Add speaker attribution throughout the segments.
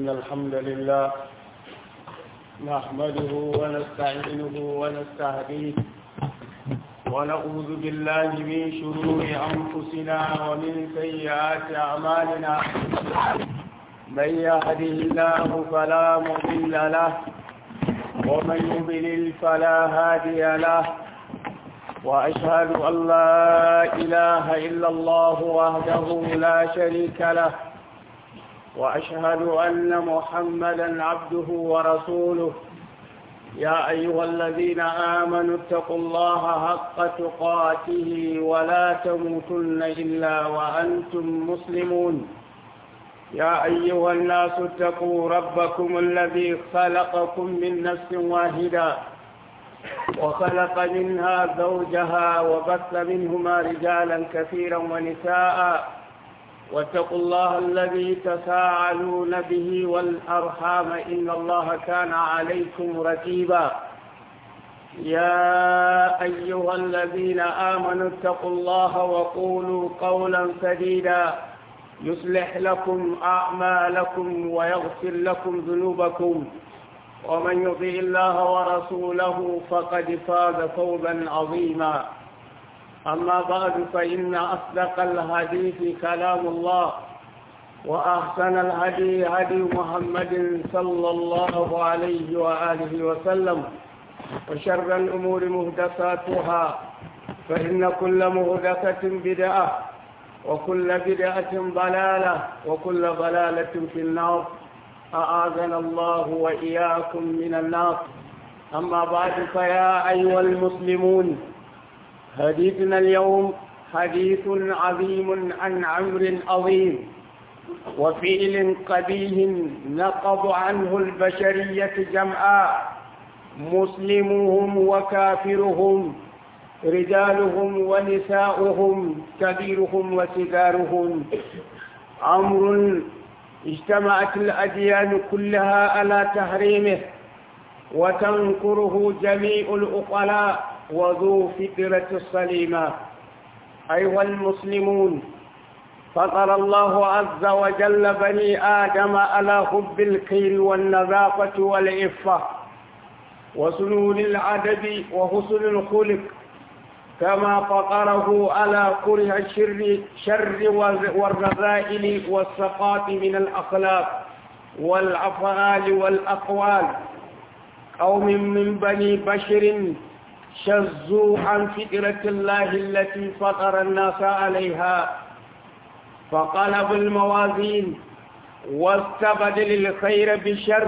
Speaker 1: إن الحمد لله نحمده ونستعينه ونستهديه ونعوذ بالله من شرور أنفسنا ومن سيئات أعمالنا من يهده الله فلا مضل له ومن يضلل فلا هادي له وأشهد أن لا إله إلا الله وحده لا شريك له وأشهد أن محمدا عبده ورسوله يا أيها الذين آمنوا اتقوا الله حق تقاته ولا تموتن إلا وأنتم مسلمون يا أيها الناس اتقوا ربكم الذي خلقكم من نفس واحدة وخلق منها زوجها وبث منهما رجالا كثيرا ونساء واتقوا الله الذي تساءلون به والأرحام إن الله كان عليكم رتيبا يا أيها الذين آمنوا اتقوا الله وقولوا قولا سديدا يصلح لكم أعمالكم ويغفر لكم ذنوبكم ومن يطيع الله ورسوله فقد فاز فوزا عظيما أما بعد فإن أصدق الحديث كلام الله وأحسن الهدي هدي محمد صلى الله عليه وآله وسلم وشر الأمور مهدساتها فإن كل مهدسة بدعة وكل بدعة ضلالة وكل ضلالة في النار أعاذنا الله وإياكم من النار أما بعد فيا أيها المسلمون حديثنا اليوم حديث عظيم عن عمر عظيم وفعل قبيح نقض عنه البشرية جمعاء مسلمهم وكافرهم رجالهم ونساؤهم كبيرهم وصغارهم أمر اجتمعت الأديان كلها على تحريمه وتنكره جميع الأقلاء وذو فكرة السليمة أيها المسلمون فطر الله عز وجل بني آدم على حب الخير والنظافة والعفة وسنون العدد وحسن الخلق كما فطره على كره الشر شر والرذائل والسقاط من الأخلاق والأفعال والأقوال قوم من بني بشر شزوا عن فكرة الله التي فطر الناس عليها فقلبوا الموازين واستبدل الخير بالشر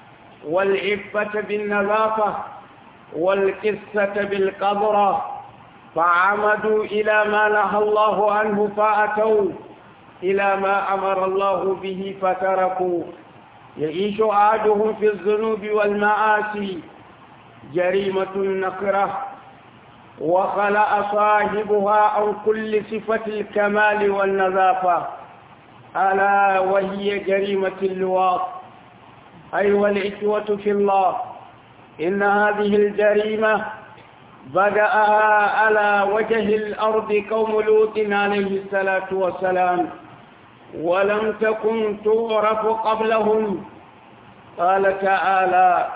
Speaker 1: والعفة بالنظافة والقصة بالقدرة فعمدوا إلى ما نهى الله عنه فأتوا إلى ما أمر الله به فتركوا يعيش عادهم في الذنوب والمعاصي جريمة نكرة وخلأ صاحبها عن كل صفة الكمال والنظافة ألا وهي جريمة اللواط أيها الإخوة في الله إن هذه الجريمة بدأها على وجه الأرض قوم لوط عليه الصلاة والسلام ولم تكن تعرف قبلهم قال تعالى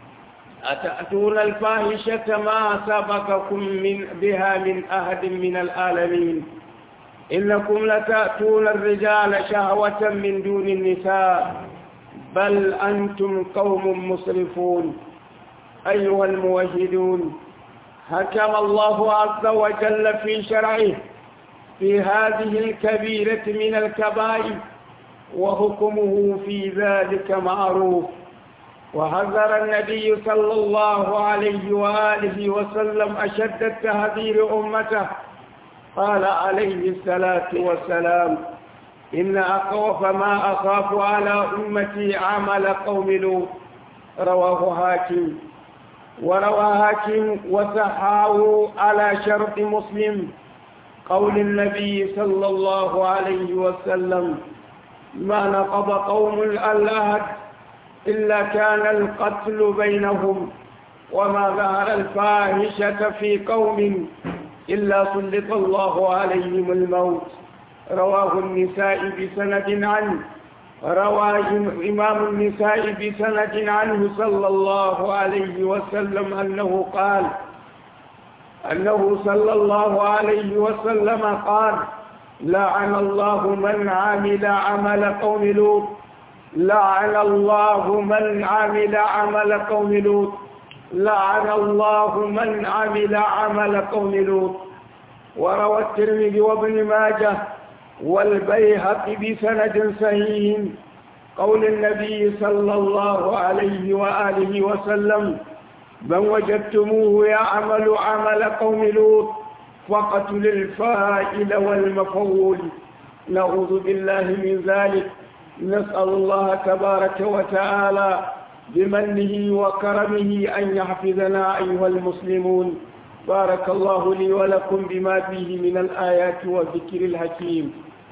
Speaker 1: أتأتون الفاحشة ما سبقكم من بها من أحد من العالمين إنكم لتأتون الرجال شهوة من دون النساء بل أنتم قوم مسرفون أيها الموحدون حكم الله عز وجل في شرعه في هذه الكبيرة من الكبائر وحكمه في ذلك معروف وحذر النبي صلى الله عليه وآله وسلم أشد التهذير أمته قال عليه الصلاة والسلام إن أخوف ما أخاف على أمتي عمل قوم لوط رواه حاكم وروى حاكم وسحاه على شرط مسلم قول النبي صلى الله عليه وسلم ما نقض قوم الألهد إلا كان القتل بينهم وما ظهر الفاحشة في قوم إلا سلط الله عليهم الموت رواه النساء بسند عنه روى إمام النساء بسند عنه صلى الله عليه وسلم أنه قال أنه صلى الله عليه وسلم قال لعن الله من عمل عمل قوم لوط لعن الله من عمل عمل قوم لوط لعن الله من عمل عمل قوم لوط وروى الترمذي وابن ماجه والبيهقي بسند صحيح قول النبي صلى الله عليه وآله وسلم من وجدتموه يعمل عمل قوم لوط فقتل الفائل والمفعول نعوذ بالله من ذلك نسأل الله تبارك وتعالى بمنه وكرمه أن يحفظنا أيها المسلمون بارك الله لي ولكم بما فيه من الآيات والذكر الحكيم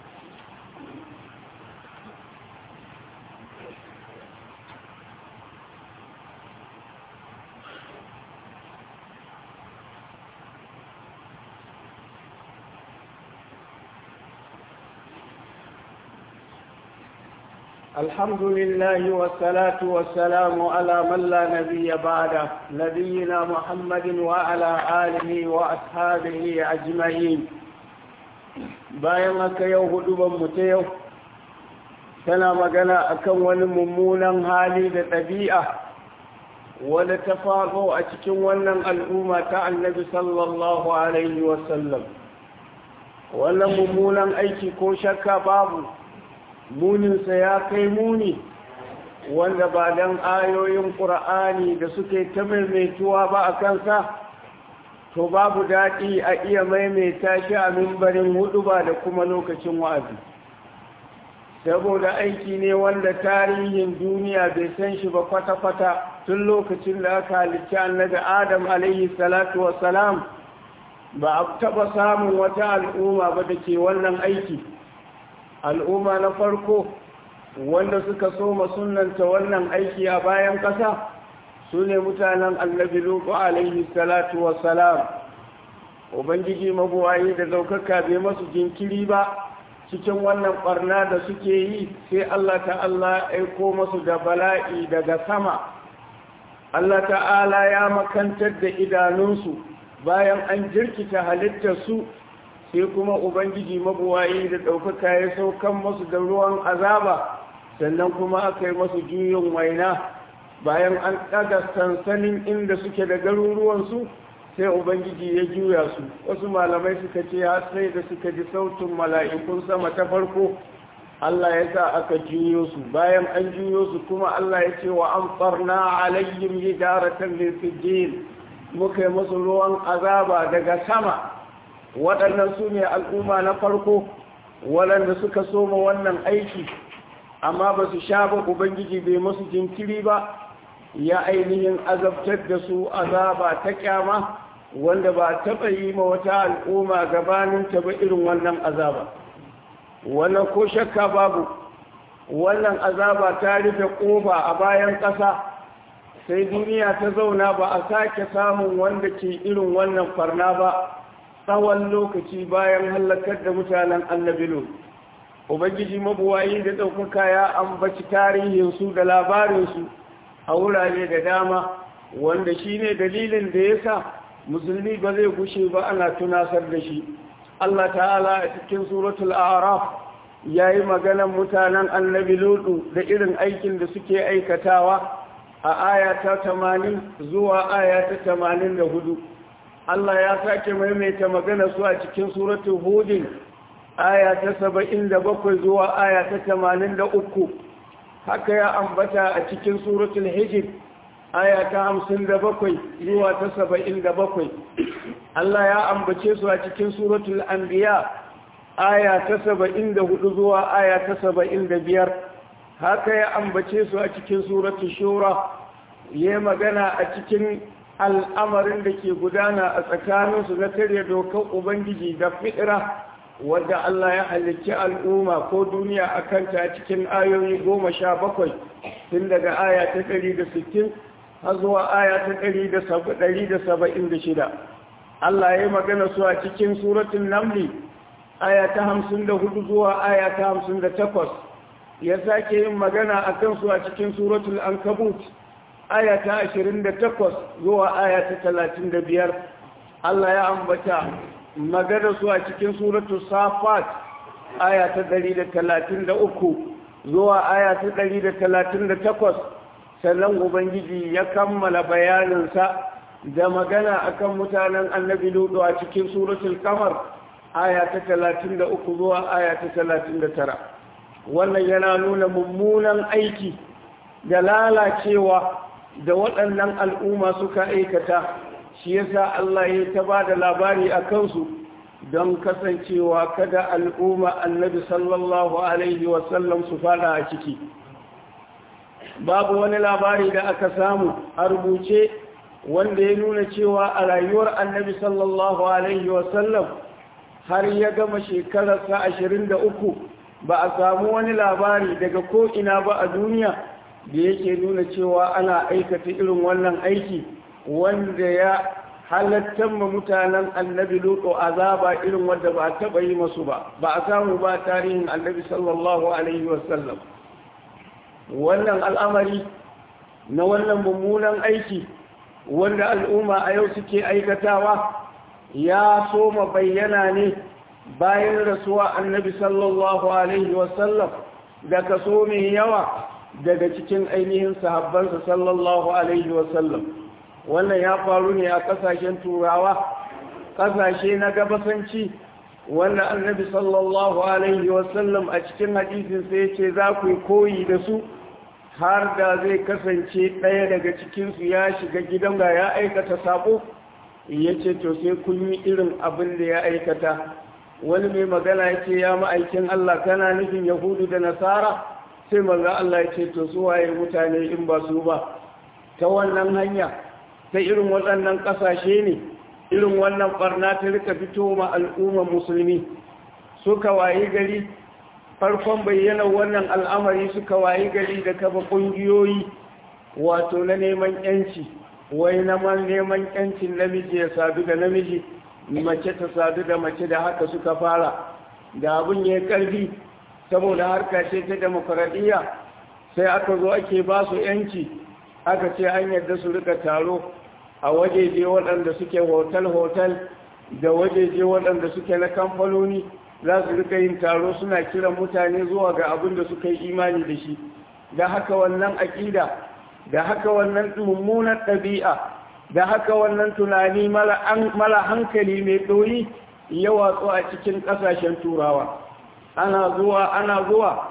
Speaker 1: الحمد لله والصلاة والسلام على من لا نبي بعده نبينا محمد وعلى آله وأصحابه أجمعين bayan haka yau huduban mu ta yau tana magana akan wani mummunan hali da ɗabi'a wadda ta faru a cikin wannan al'umma ta annabi sallallahu alaihi wasallam wannan mummunan aiki ko shakka babu muninsa ya kai muni wanda ba don ayoyin ƙura'ani da suke ta maimaituwa ba a kansa to babu daɗi a iya maimaita shi a mimbarin hudu ba da kuma lokacin wa'azi saboda aiki ne wanda tarihin duniya bai san shi ba kwata-kwata tun lokacin da aka halicci annabi adam alaihi salatu wassalam ba a taɓa samun wata al'umma ba da ke wannan aiki al'umma na farko wanda suka soma sunanta wannan aiki a bayan ƙasa su ne mutanen annabi lutu alaihi salatu wassalam ubangiji mabuwayi da daukaka bai masu jinkiri ba cikin wannan barna da suke yi sai allah ta'ala aiko masu da bala'i daga sama allah ta'ala ya makantar da idanunsu bayan an jirkita halittarsu sai kuma ubangiji mabuwayi da ɗaukaka ya saukan masu da ruwan azaba sannan kuma aka yi masu juyin waina bayan an ɗaga sansanin inda suke da garuruwansu sai ubangiji ya juya su wasu malamai suka ce har sai da suka ji sautin mala'ikun sama ta farko Allah ya sa aka juyo su bayan an juyo su kuma Allah ya ce wa an farna alayyim hijaratan min sijil muka yi musu ruwan azaba daga sama waɗannan su ne al'umma na farko waɗanda suka soma wannan aiki amma ba su sha ba ubangiji bai masu jinkiri ba ya ainihin azabtar da su azaba ta kyama wanda ba taɓa yi ma wata al'umma gabanin ta ba irin wannan azaba wannan ko shakka babu wannan azaba ta rufe ƙofa a bayan ƙasa sai duniya ta zauna ba a sake samun wanda ke irin wannan farna ba tsawon lokaci bayan hallakar da mutanen annabilo ubangiji mabuwayi da ɗaukaka ya ambaci tarihinsu da labarinsu a wurare da dama wanda shi ne dalilin da ya sa musulmi ba zai gushe ba ana tunasar da shi Allah ta'ala a cikin suratul araf ya yi maganan mutanen annabi lutu da irin aikin da suke aikatawa a aya ta tamanin zuwa aya ta tamanin da hudu Allah ya sake maimaita magana su a cikin suratul hudin aya ta saba'in da bakwai zuwa aya ta tamanin da uku haka ya ambata a cikin suratul hijir aya ta hamsin da bakwai zuwa ta saba'in da bakwai Allah ya ambace su a cikin suratul anbiya aya ta saba'in da hudu zuwa aya ta saba'in da biyar haka ya ambace su a cikin suratul shura ya magana a cikin al'amarin da ke gudana a tsakaninsu na karya dokar ubangiji da fitira wadda Allah ya halicci al'umma ko duniya a kanta cikin ayoyi goma sha bakwai tun daga aya ta ɗari da sittin har zuwa aya ta ɗari da saba'in da shida Allah ya yi magana su a cikin suratun namli aya ta hamsin da hudu zuwa aya ta hamsin da takwas ya sake yin magana a kansu a cikin suratul ankabut aya ta 28 zuwa aya ta 35 Allah ya ambata magana su a cikin suratul safat aya ta 133 zuwa aya ta 138 sannan ubangiji ya kammala bayaninsa da magana akan mutanen annabi ludu a cikin suratul kamar aya ta 33 zuwa aya ta 39 wannan yana nuna mummunan aiki da lalacewa da waɗannan al'umma suka aikata shi yasa Allah ya ta ba da labari a kansu don kasancewa kada al'umma annabi sallallahu alaihi wasallam su fada a ciki babu wani labari da aka samu a rubuce wanda ya nuna cewa a rayuwar annabi sallallahu alaihi wasallam har ya gama shekararsa ashirin da uku ba a samu wani labari daga ko'ina ba a duniya da yake nuna cewa ana aikata irin wannan aiki wanda ya halattar ma mutanen annabi luto azaba irin wanda ba a taɓa yi masu ba ba a samu ba tarihin annabi sallallahu alaihi wasallam wannan al'amari na wannan mummunan aiki wanda al'umma a yau suke aikatawa ya soma bayyana ne bayan rasuwa annabi sallallahu alaihi wasallam da kaso mai yawa daga cikin ainihin sahabbansa sallallahu alaihi wasallam wannan ya faru ne a kasashen turawa kasashe na gabasanci wanda annabi sallallahu alaihi wasallam a cikin hadisin sai ce za ku yi koyi da su har da zai kasance ɗaya daga cikinsu ya shiga gidan ga ya aikata sabo ya ce to sai kun yi irin abin da ya aikata wani mai magana ya ce ya ma'aikin Allah kana nufin yahudu da nasara sai maza Allah ya ce to su waye mutane in ba su ba ta wannan hanya ta irin waɗannan ƙasashe ne irin wannan ɓarna ta rika fito ma al'ummar musulmi suka wayi gari farkon bayyana wannan al'amari suka wayi gari da kafa ƙungiyoyi wato na neman yanci wai na neman yancin namiji ya sadu da namiji mace ta sadu da mace da haka suka fara da abin ya karfi saboda harka ce ta demokuraɗiyya sai aka zo ake ba su yanci aka ce an yadda su rika taro a wajeje waɗanda suke hotel-hotel da wajeje waɗanda suke na kamfanoni za su rika yin taro suna kiran mutane zuwa ga abin da suka yi imani da shi da haka wannan aƙida da haka wannan mummunan ɗabi'a da haka wannan tunani mara hankali mai ɗoyi ya watsu a cikin ƙasashen turawa ana zuwa ana zuwa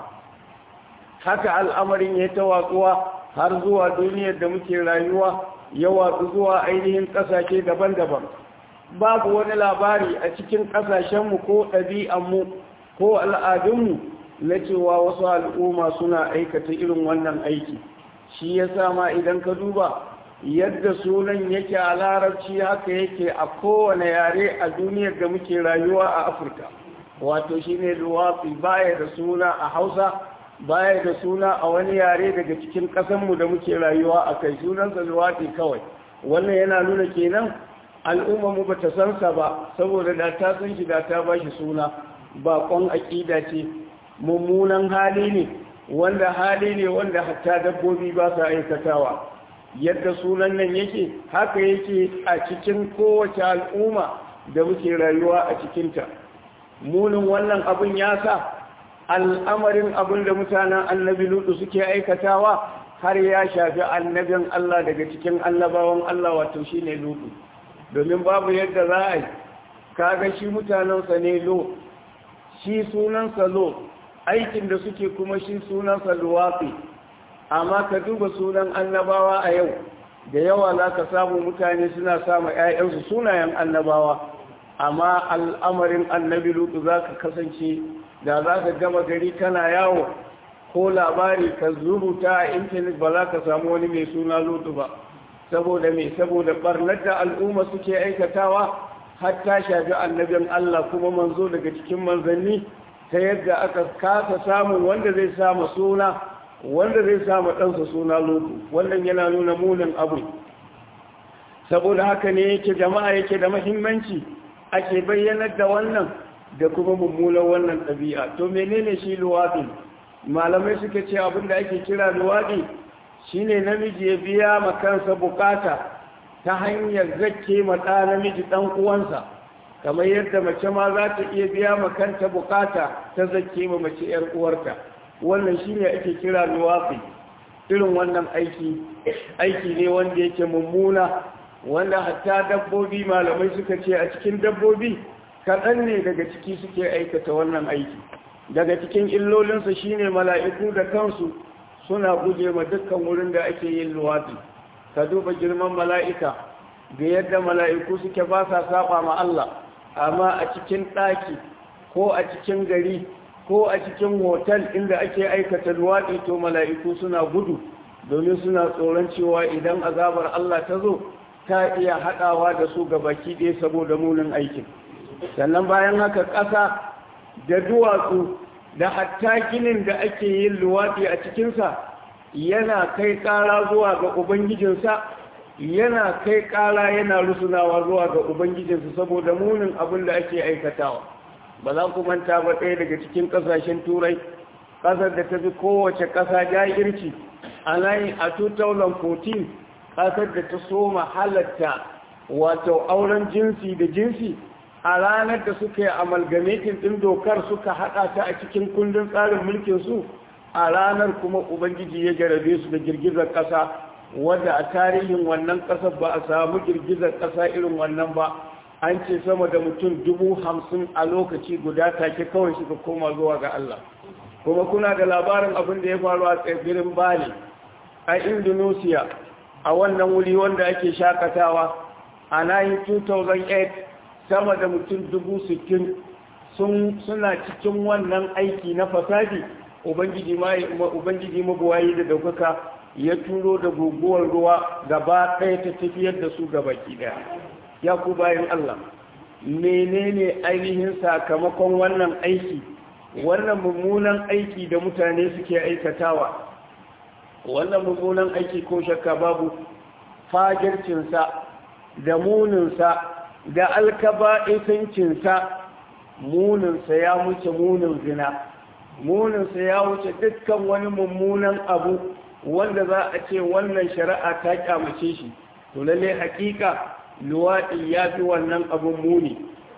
Speaker 1: haka al'amarin ya ta watsuwa har zuwa duniyar da muke rayuwa ya watsu zuwa ainihin ƙasashe daban-daban babu wani labari a cikin ƙasashenmu ko ɗabi'anmu ko al'adunmu na cewa wasu al'umma suna aikata irin wannan aiki shi ya sama idan ka duba yadda sunan yake a larabci haka yake a kowane yare a duniyar da muke rayuwa a afirka wato shi ne luwafi baya da suna a hausa baya da suna a wani yare daga cikin ƙasanmu da muke rayuwa a kai sunansa luwafi kawai wannan yana nuna kenan al'ummarmu ba ta sansa ba saboda da ta san shi da ta ba shi suna baƙon aƙida ce mummunan hali ne wanda hali ne wanda hatta dabbobi ba sa aikatawa yadda sunan nan yake haka yake a cikin kowace al'umma da muke rayuwa a cikinta munin wannan abin ya sa al'amarin abin da mutanen annabi lutu suke aikatawa har ya shafi annabin Allah daga cikin annabawan Allah wato shi ne lutu domin babu yadda za a yi kaga shi mutanensa ne lo shi sunansa lo aikin da suke kuma shi sunansa luwafi amma ka duba sunan annabawa a yau da yawa za ka samu mutane suna sama 'ya'yansu sunayen annabawa amma al'amarin annabi lutu za ka kasance da za ka gama gari kana yawo ko labari ka zuruta a intanet ba za ka samu wani mai suna lutu ba saboda mai saboda barnar da al'umma suke aikatawa har ta shafi annabin Allah kuma manzo daga cikin manzanni ta yadda aka kasa samun wanda zai samu suna wanda zai samu ɗansa suna lutu wannan yana nuna munin abu saboda haka ne yake jama'a yake da mahimmanci ake bayyanar da wannan da kuma mummunan wannan ɗabi'a to menene shi luwafin malamai suka ce abin da ake kira luwaɗi shine namiji ya biya ma kansa bukata ta hanyar zakke ma ɗa namiji ɗan uwansa kamar yadda mace ma za ta iya biya ma kanta bukata ta zakke ma mace ‘yar uwarta wannan shine ake kira luwaɗi irin wannan aiki aiki ne wanda yake mummuna wanda hatta dabbobi malamai suka ce a cikin dabbobi kaɗan ne daga ciki suke aikata wannan aiki daga cikin illolinsa shine mala'iku da kansu suna guje ma dukkan wurin da ake yin luwaɗi ka duba girman mala'ika da yadda mala'iku suke ba sa saba ma Allah amma a cikin ɗaki ko a cikin gari ko a cikin hotel inda ake aikata luwaɗi to mala'iku suna gudu domin suna tsoron cewa idan azabar Allah ta zo ta iya haɗawa da su ga baki ɗaya saboda munin aikin sannan bayan haka ƙasa da duwatsu da hatta ginin da ake yin luwaɗi a cikinsa yana kai ƙara zuwa ga ubangijinsa yana kai ƙara yana rusunawa zuwa ga ubangijinsa saboda munin abin da ake aikatawa ba za ku manta ba ɗaya daga cikin ƙasashen turai ƙasar da ta fi kowace ƙasa jahirci a layin a 2014 ƙasar da ta soma halatta wato auren jinsi da jinsi a ranar da suka yi amalgamatin ɗin dokar suka haɗa ta a cikin kundin tsarin mulkin su a ranar kuma ubangiji ya jarabe su da girgizar ƙasa wadda a tarihin wannan ƙasar ba a samu girgizar ƙasa irin wannan ba an ce sama da mutum dubu hamsin a lokaci guda take kawai suka koma zuwa ga Allah kuma kuna da labarin abin da ya faru a tsibirin bali a indonesia a wannan wuri wanda ake shakatawa a 2008 sama da mutum dubu sittin suna cikin wannan aiki na fasadi ubangiji mabuwayi da daukaka ya turo da guguwar ruwa gaba ɗaya ta tafiyar da su gaba ɗaya ya ku bayan Allah menene ainihin sakamakon wannan aiki wannan mummunan aiki da mutane suke aikatawa wannan mummunan aiki ko shakka babu fajircinsa da muninsa da alkaba'isancinsa muninsa ya wuce munin zina muninsa ya wuce dukkan wani mummunan abu wanda za a ce wannan shari'a ta kyamace shi to lalle hakika luwaɗi ya fi wannan abun muni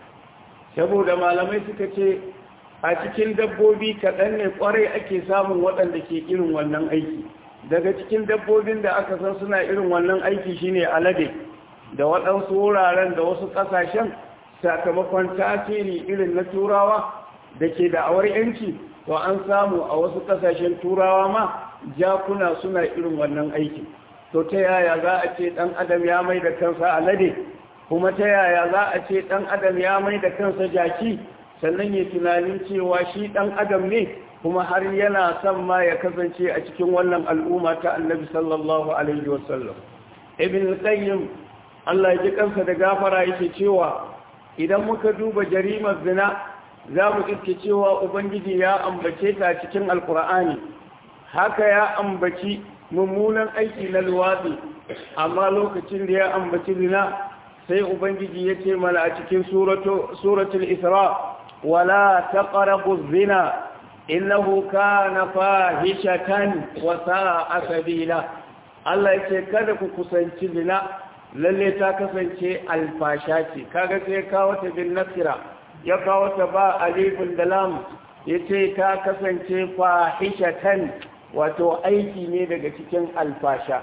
Speaker 1: saboda malamai suka ce a cikin dabbobi kaɗan ne ƙwarai ake samun waɗanda ke irin wannan aiki daga cikin dabbobin da aka san suna irin wannan aiki shine alade da waɗansu wuraren da wasu ƙasashen sakamakon tasiri irin na turawa da ke da awar yanci to an samu a wasu ƙasashen turawa ma jakuna suna irin wannan aiki to ta yaya za a ce ɗan adam ya mai da kansa alade kuma ta yaya za a ce ɗan adam ya mai da kansa jaki sannan ya tunanin cewa shi ɗan adam ne kuma har yana son ma ya kasance a cikin wannan al'umma ta annabi sallallahu alaihi wasallam ibn qayyim Allah ya ji kansa da gafara yake cewa idan muka duba jarimar zina za mu iske cewa ubangiji ya ambace ta cikin alkur'ani haka ya ambaci mummunan aiki na luwaɗi amma lokacin da ya ambaci zina sai ubangiji ya ce mana a cikin suratul isra wala taqrabu zina innahu kana fahishatan wa sa'a sabila Allah yake kada ku kusanci zina lalle ta kasance alfasha ce kaga sai kawo ta bin nasira ya kawo ta ba alifin da lam yace ta kasance fahishatan wato aiki ne daga cikin alfasha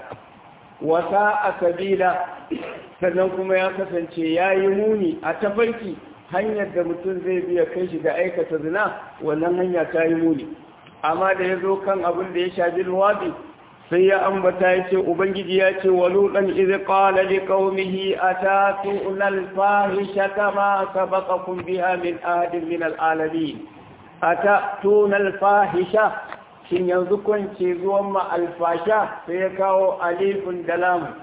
Speaker 1: wata a sabila sannan kuma ya kasance ya yi muni a tafarki hanyar da mutum zai biya kai shi da aikata zina wannan hanya ta yi muni amma da ya zo kan abin da ya shafi luwaɗi sai ya ambata ya ce ubangiji ya ce wa luɗan izi ƙala li ƙaumihi a ta tu'unan fahisha kama sabaqakum biha min ahadin min al'alamin a ta tu'unan fahisha shin yanzu kwance zuwan ma alfasha sai ya kawo alifin da lamun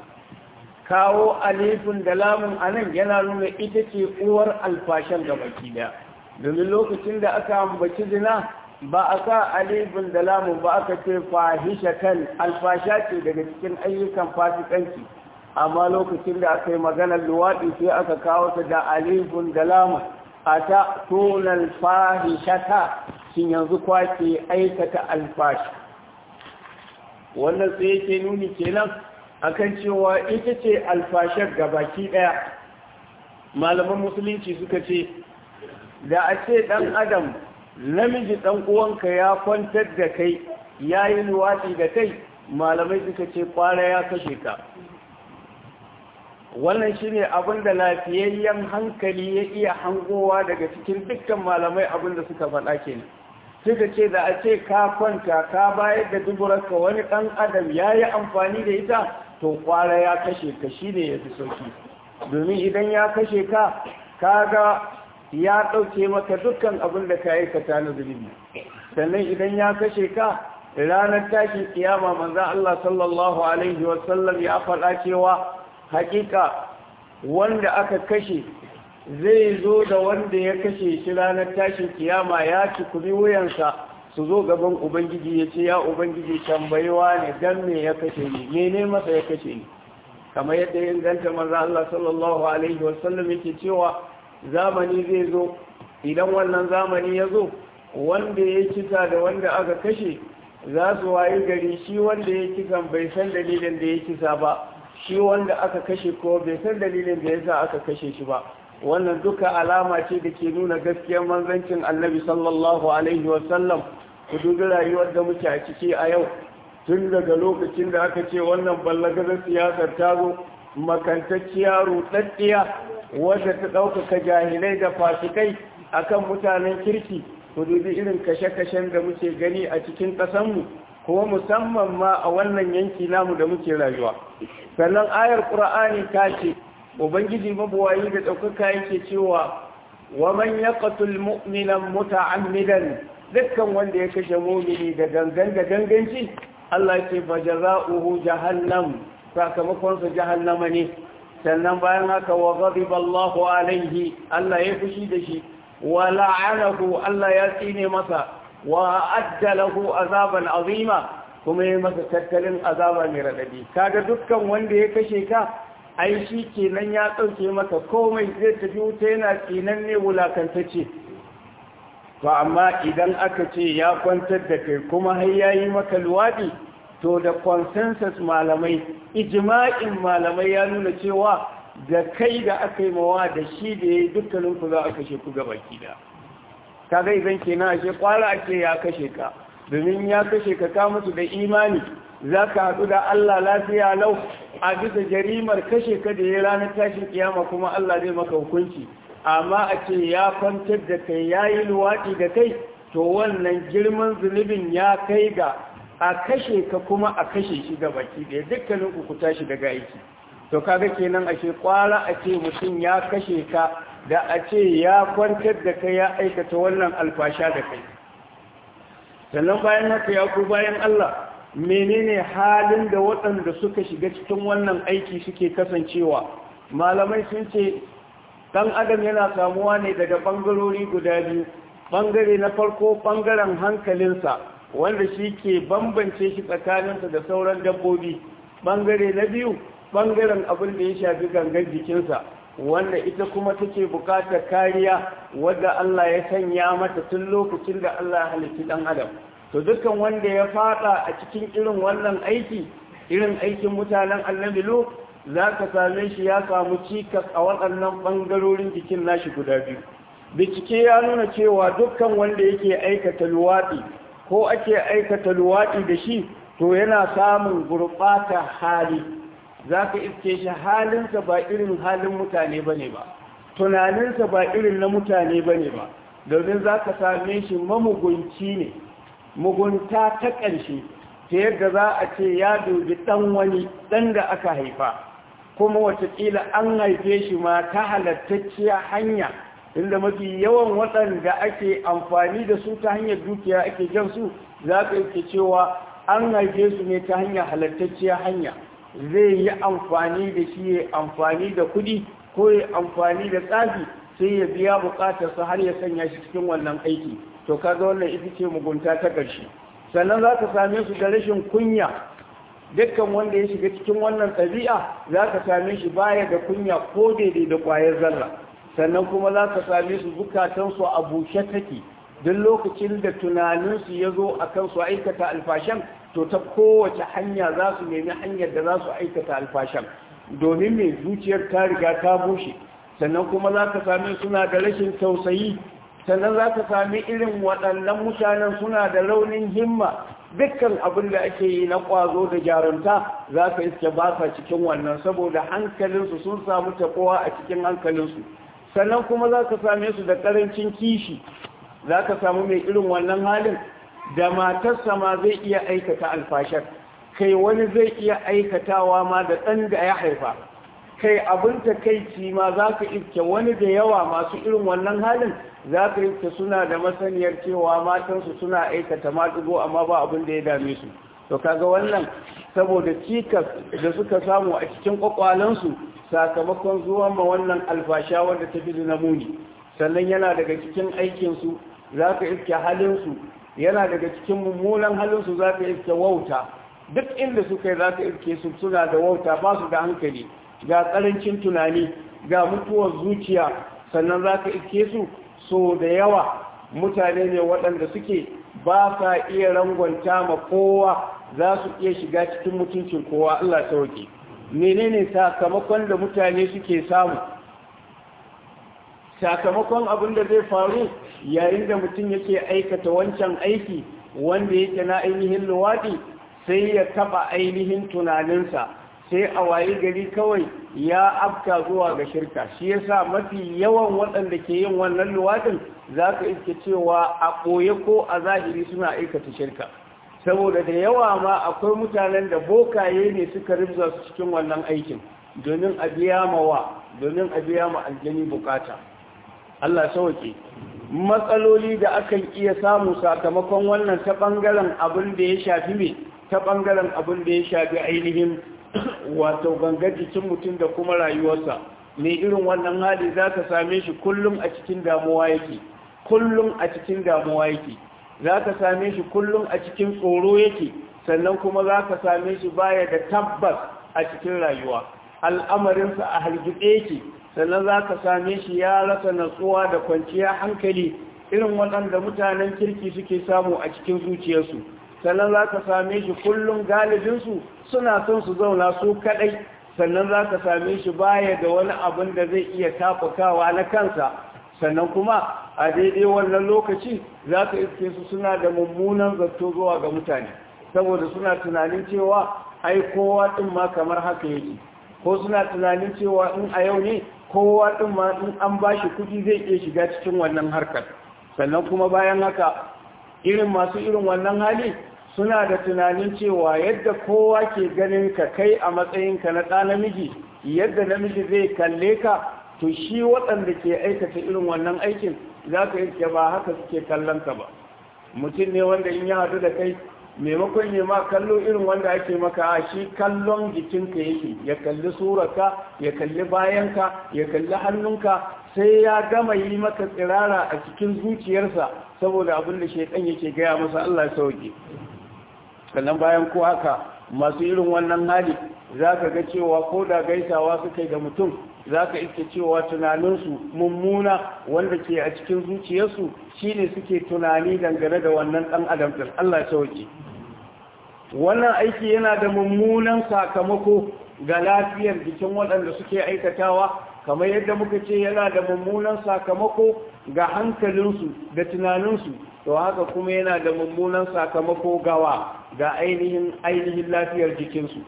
Speaker 1: kawo alifin da lamun a nan yana nuna ita ce uwar alfashan ga baki daya domin lokacin da aka ambaci zina ba a sa alifin da lamun ba aka ce fahisha kan alfasha ce daga cikin ayyukan fasikanci amma lokacin da aka yi maganar luwaɗi sai aka kawo ta da alifin da lamun a ta tunan fahishata shin yanzu kwake aikata alfashi wannan sai yake nuni kenan akan cewa ita ce alfashar gabaki daya malaman musulunci suka ce da a ce dan adam namiji dan uwanka ya kwantar da kai yayi luwadi da kai malamai suka ce kwara ya kashe ka wannan shine abin da lafiyayyen hankali ya iya hangowa daga cikin dukkan malamai abin da suka faɗa kenan suka ce da a ce ka kwanta ka bayar da duburarka wani ɗan adam ya yi amfani da ita to kwara ya kashe ka shi ne ya fi sauki domin idan ya kashe ka kaga ya ɗauke maka dukkan abin da ka aikata na zunubi sannan idan ya kashe ka ranar tashin kiyama manzan Allah sallallahu alaihi wasallam ya faɗa cewa hakika wanda aka kashe zai zo da wanda ya kashe shi ranar tashin kiyama ya ci kuri wuyansa su zo gaban ubangiji ya ce ya ubangiji tambayewa ne dan me ya kashe ni mene masa ya kashe ni kamar yadda ya inganta manzo Allah sallallahu alaihi wasallam yake cewa zamani zai zo idan wannan zamani ya zo wanda ya kisa da wanda aka kashe za su wayi gari shi wanda ya kisan bai san dalilin da ya kisa ba shi wanda aka kashe ko bai san dalilin da yasa aka kashe shi ba wannan duka alama ce da ke nuna gaskiyar manzancin annabi sallallahu alaihi wasallam ku dubi rayuwar da muke a ciki a yau tun daga lokacin da aka ce wannan ballagazar siyasar ta zo makantacciya ruɗaɗɗiya wadda ta ɗaukaka jahilai da fasikai akan mutanen kirki ku dubi irin kashe-kashen da muke gani a cikin ƙasanmu kuma musamman ma a wannan yanki namu da muke rayuwa sannan ayar ƙura'ani ta ce ubangiji mabuwayi da ɗaukaka yake cewa wa man yaqtul mu'minan muta'ammidan dukkan wanda ya kashe mu'mini da gangan da ganganci Allah ce fa jazaohu jahannam sakamakon sa jahannama ne sannan bayan haka wa ghadiba Allahu alaihi Allah ya fushi da shi wa la'anahu Allah ya tsine masa wa adda lahu azaban azima kuma ya masa tattalin azaba mai radadi kaga dukkan wanda ya kashe ka ai shi kenan ya dauke maka komai zai tafi wuta yana tsinan ne wulakantacce to amma idan aka ce ya kwantar da kai kuma har yayi maka luwadi to da consensus malamai ijma'in malamai ya nuna cewa da kai da aka yi mawa da shi da ya yi dukkanin ku za a kashe ku gaba da kaga idan kenan ashe kwara ake ya kashe ka domin ya kashe ka ka mutu da imani za ka haɗu da Allah lafiya lau a bisa jarimar kashe ka da ya ranar tashin kiyama kuma Allah zai maka hukunci amma a ce ya kwantar da kai ya yi luwaɗi da kai to wannan girman zunubin ya kai ga a kashe ka kuma a kashe shi ga baki ɗaya dukkanin ku tashi daga aiki to kaga kenan ashe kwara a ce mutum ya kashe ka da a ce ya kwantar da kai ya aikata wannan alfasha da kai sannan bayan haka ya ku bayan Allah menene halin da waɗanda suka shiga cikin wannan aiki suke kasancewa malamai sun ce ɗan adam yana samuwa ne daga ɓangarori guda biyu ɓangare na farko ɓangaren hankalinsa wanda shi ke bambance shi tsakaninsa da sauran dabbobi ɓangare na biyu ɓangaren abin da ya shafi gangan jikinsa wanda ita kuma take buƙatar kariya wadda Allah ya sanya mata tun lokacin da Allah ya halitta ɗan adam to dukkan wanda ya fada a cikin irin wannan aiki irin aikin mutanen annabi lo za ka same shi ya samu cikas a waɗannan ɓangarorin jikin nashi guda biyu bincike ya nuna cewa dukkan wanda yake aikata luwaɗi ko ake aikata luwaɗi da shi to yana samun gurɓata hali za ka iske shi halinsa ba irin halin mutane ba ne ba tunaninsa ba irin na mutane ba ne ba domin za ka same shi mamugunci ne mugunta ta ƙarshe ta yadda za a ce ya dubi ɗan wani ɗan da aka haifa kuma watakila an haife shi ma ta halattacciya hanya inda mafi yawan waɗanda ake amfani da su ta hanyar dukiya ake jan su za ka yake cewa an haife su ne ta hanyar halattacciya hanya zai yi amfani da shi ya amfani da kuɗi ko ya amfani da tsafi sai ya biya buƙatarsa har ya sanya shi cikin wannan aiki to kaga wannan ita ce mugunta ta ƙarshe sannan za ka same su da rashin kunya dukkan wanda ya shiga cikin wannan ɗabi'a za ka same shi baya da kunya ko daidai da ƙwayar zarra sannan kuma za ka same su zukatansu a bushe take duk lokacin da tunaninsu ya zo a kan su aikata alfashan to ta kowace hanya za su nemi hanyar da za su aikata alfashan domin mai zuciyar ta riga ta bushe sannan kuma za ka sami suna da rashin tausayi sannan za ka sami irin waɗannan mutanen suna da raunin himma dukkan abin da ake yi na ƙwazo da jarunta za ka iske ba sa cikin wannan saboda hankalinsu sun samu taɓowa a cikin hankalinsu sannan kuma za ka same su da ƙarancin kishi za ka samu mai irin wannan halin da matarsa ma zai iya aikata alfashar kai wani zai iya aikatawa ma da ɗan da ya haifa kai abin takaici ma za ka iske wani da yawa masu irin wannan halin za ka iske suna da masaniyar cewa matansu suna aikata maɗigo amma ba abin da ya dame su to kaga wannan saboda cikas da suka samu a cikin kwakwalensu sakamakon zuwan ma wannan alfasha wanda ta fi na muni sannan yana daga cikin aikinsu za ka iske halinsu yana daga cikin mummunan halinsu za ka iske wauta duk inda suka yi za ka iske su suna da wauta ba su da hankali ga ƙarancin tunani ga mutuwar zuciya sannan za ka iske su so da yawa mutane ne waɗanda suke ba sa iya rangwanta ma kowa za su iya shiga cikin mutuncin kowa Allah sauke menene sakamakon da mutane suke samu sakamakon abin da zai faru yayin da mutum yake aikata wancan aiki wanda yake na ainihin luwaɗi sai ya taɓa ainihin tunaninsa sai a waye gari kawai ya afka zuwa ga shirka shi yasa mafi yawan waɗanda ke yin wannan luwaɗin za ka iske cewa a ɓoye ko a zahiri suna aikata shirka saboda da yawa ma akwai mutanen da bokaye ne suka ribza su cikin wannan aikin domin a biya mawa domin a biya ma aljani bukata Allah sauke matsaloli da akan iya samu sakamakon wannan ta ɓangaren abin da ya shafi me ta ɓangaren abin da ya shafi ainihin wato gangar jikin mutum da kuma rayuwarsa mai irin wannan hali za ka same shi kullum a cikin damuwa yake kullum a cikin damuwa yake za ka same shi kullum a cikin tsoro yake sannan kuma za ka same shi baya da tabbas a cikin rayuwa al'amarinsa a hargitse yake sannan za ka same shi ya rasa natsuwa da kwanciyar hankali irin waɗanda mutanen kirki suke samu a cikin zuciyarsu sannan za ka same shi kullum galibinsu suna son su zauna su kaɗai sannan za ka same shi baya da wani abin da zai iya tafakawa na kansa sannan kuma a daidai wannan lokaci za ka iske su suna da mummunan zato zuwa ga mutane saboda suna tunanin cewa ai kowa ɗin ma kamar haka yake ko suna tunanin cewa in a yau ne kowa ɗin ma in an ba shi kuɗi zai iya shiga cikin wannan harkar sannan kuma bayan haka irin masu irin wannan hali suna da tunanin cewa yadda kowa ke ganin ka kai a matsayinka na ɗa namiji yadda namiji zai kalle ka to shi waɗanda ke aikata irin wannan aikin za ka yi ba haka suke kallon ka ba mutum ne wanda in ya haɗu da kai maimakon yi ma kallo irin wanda ake maka a shi kallon jikinka yake ya kalli surarka ya kalli bayanka ya kalli hannunka sai ya gama yi maka tsirara a cikin zuciyarsa saboda abin da shaidan yake gaya masa Allah ya sauke sannan bayan ko haka masu irin wannan hali za ka ga cewa ko da gaisawa suka yi da mutum za ka iske cewa tunaninsu mummuna wanda ke a cikin zuciyarsu shine suke tunani dangane da wannan ɗan adam ɗin Allah ya sauke wannan aiki yana da mummunan sakamako ga lafiyar jikin waɗanda suke aikatawa kamar yadda muka ce yana da mummunan sakamako ga hankalinsu da tunaninsu to haka kuma yana da mummunan sakamako gawa ga ainihin ainihin lafiyar jikinsu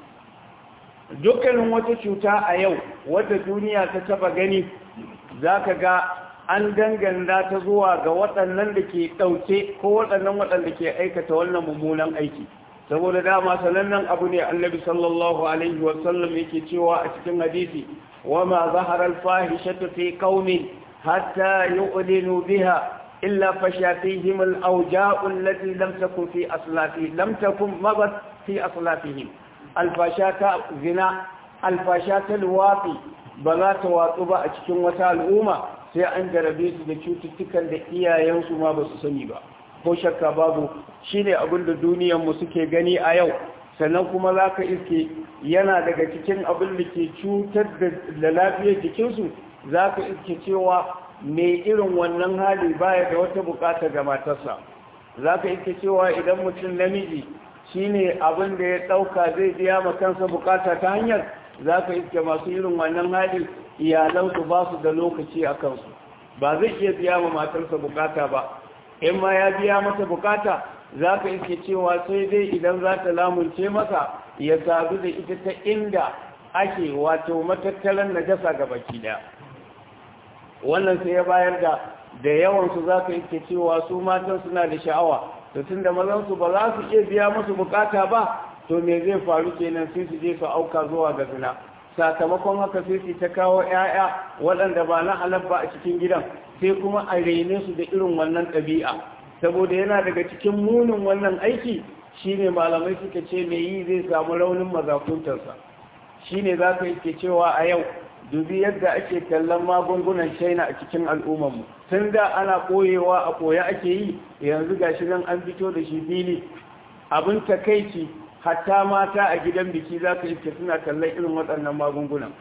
Speaker 1: dukkanin wata cuta a yau wadda duniya ta taba gani za ka ga an danganta ta zuwa ga waɗannan da ke ɗauke ko waɗannan waɗanda ke aikata wannan mummunan aiki saboda dama sanannen abu ne annabi sallallahu alaihi wasallam yake cewa a cikin hadisi wa ma zahara al-fahishatu fi qaumin hatta yu'linu biha illa fashatihim al-awja'u allati lam takun fi aslafi lam takun mabat fi aslafihim alfashata zina alfashata luwafi ba za ta watsu ba a cikin wata al'umma sai an jarabe su da cututtukan da iyayensu ma ba su sani ba ko shakka babu shi ne abin da duniyanmu suke gani a yau sannan kuma za ka iske yana daga cikin abin da ke cutar da lafiyar jikinsu za ka iske cewa mai irin wannan hali baya da wata bukata ga matarsa za ka iske cewa idan mutum namiji shine abin da ya ɗauka zai biya ma kansa bukata ta hanyar za ka iske masu irin wannan hali iyalansu ba su da lokaci a kansu ba zai iya biya ma matarsa bukata ba in ma ya biya mata bukata za ka iske cewa sai dai idan za ta lamunce masa ya sadu da ita ta inda ake wato matattalan najasa ga baki daya wannan sai ya bayar da da yawansu za ka iske cewa su matan suna da sha'awa to tun da mazansu ba za su iya biya musu bukata ba to me zai faru kenan sai su je su auka zuwa ga zina sakamakon haka sai su ta kawo 'ya'ya waɗanda ba na halal ba a cikin gidan sai kuma a rene su da irin wannan ɗabi'a saboda yana daga cikin munin wannan aiki shine malamai suka ce mai yi zai samu raunin mazakuntarsa shine za ka yi cewa a yau dubi yadda ake kallon magungunan shaina a cikin al'ummarmu tun da ana koyewa a koya ake yi yanzu ga shi nan an fito da shi fili abin takaici hatta mata a gidan biki za ka iske suna kallon irin waɗannan magungunan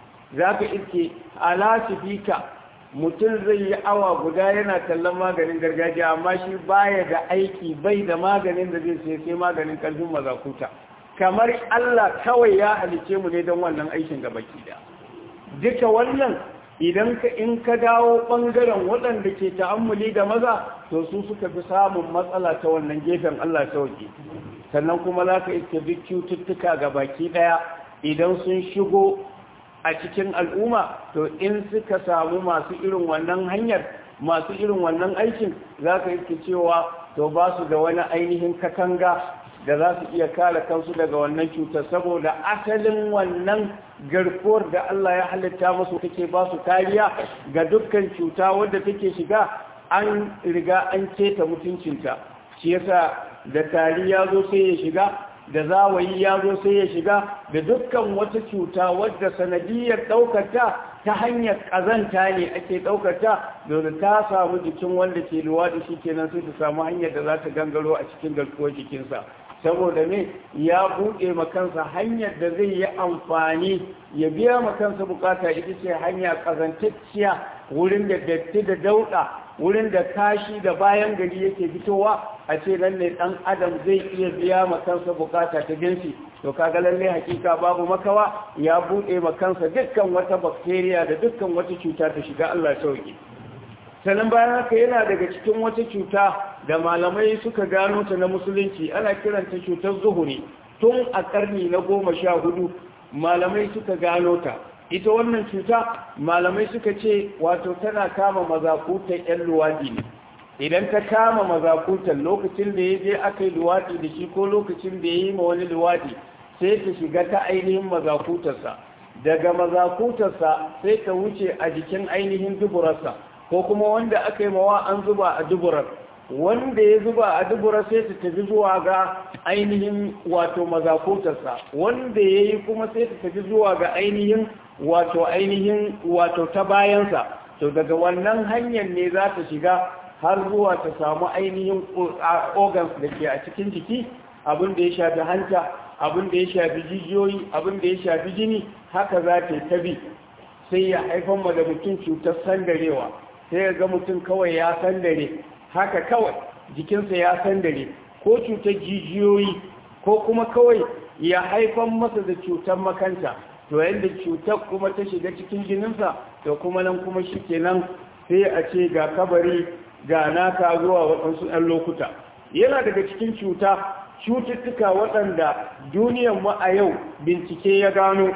Speaker 1: za ka iske alasifika mutum zai yi awa guda yana kallon maganin gargajiya amma shi baya da aiki bai da maganin da zai sai sai maganin ƙarfin mazakuta kamar allah kawai ya halice mu ne don wannan aikin gabaki da duka wannan idan ka in ka dawo ɓangaren waɗanda ke ta'ammuli da maza to su suka fi samun matsala ta wannan gefen Allah sauki sannan kuma za ka iska duk cututtuka ga baki ɗaya idan sun shigo a cikin al'umma to in suka samu masu irin wannan hanyar masu irin wannan aikin za ka iska cewa to ba su da wani ainihin katanga da za su iya kare kansu daga wannan cutar saboda asalin wannan garkuwar da Allah ya halitta musu take ba su kariya ga dukkan cuta wadda take shiga an riga an keta mutuncinta shi yasa da tari ya zo sai ya shiga da zawayi ya zo sai ya shiga da dukkan wata cuta wadda sanadiyar ɗaukata ta hanyar ƙazanta ne ake ɗaukata domin ta samu jikin wanda ke luwaɗi shi kenan sai ta samu hanyar da za ta gangaro a cikin garkuwar jikinsa saboda ne ya buɗe makansa hanyar da zai yi amfani ya biya makansa bukata ita ce hanya ƙazantacciya wurin da datti da dauɗa wurin da kashi da bayan gari yake fitowa a ce nan ne ɗan adam zai iya biya makansa bukata ta jinsi to kaga lalle hakika babu makawa ya buɗe makansa dukkan wata bakteriya da dukkan wata cuta ta shiga Allah sauki sannan bayan haka yana daga cikin wata cuta da malamai suka gano ta na musulunci ana kiranta cutar zuhuri tun a karni na goma sha hudu malamai suka gano ta ita wannan cuta malamai suka ce wato tana kama mazakutan 'yan luwaɗi ne idan ta kama mazakutan lokacin da ya je aka yi luwaɗi da shi ko lokacin da ya yi ma wani luwaɗi sai ta shiga ta ainihin mazakutarsa daga mazakutarsa sai ta wuce a jikin ainihin duburarsa ko kuma wanda aka yi mawa an zuba a duburar wanda ya zuba a duburar sai ta tafi zuwa ga ainihin wato mazakutarsa wanda ya yi kuma sai ta tafi zuwa ga ainihin wato ainihin wato ta bayansa to daga wannan hanyar ne za ta shiga har zuwa ta samu ainihin organs da ke a cikin jiki abin da ya shafi hanta abin da ya shafi jijiyoyi abin da ya shafi jini haka za ta yi ta bi sai ya haifar ma da mutum cutar sandarewa sai ya ga mutum kawai ya sandare haka kawai jikinsa ya sandare ko cutar jijiyoyi ko kuma kawai ya haifar masa da cutar makanta to yadda cutar kuma ta shiga cikin jininsa to kuma nan kuma shi kenan sai a ce ga kabari ga naka zuwa waɗansu ɗan lokuta yana daga cikin cuta cututtuka waɗanda duniyar mu a yau bincike ya gano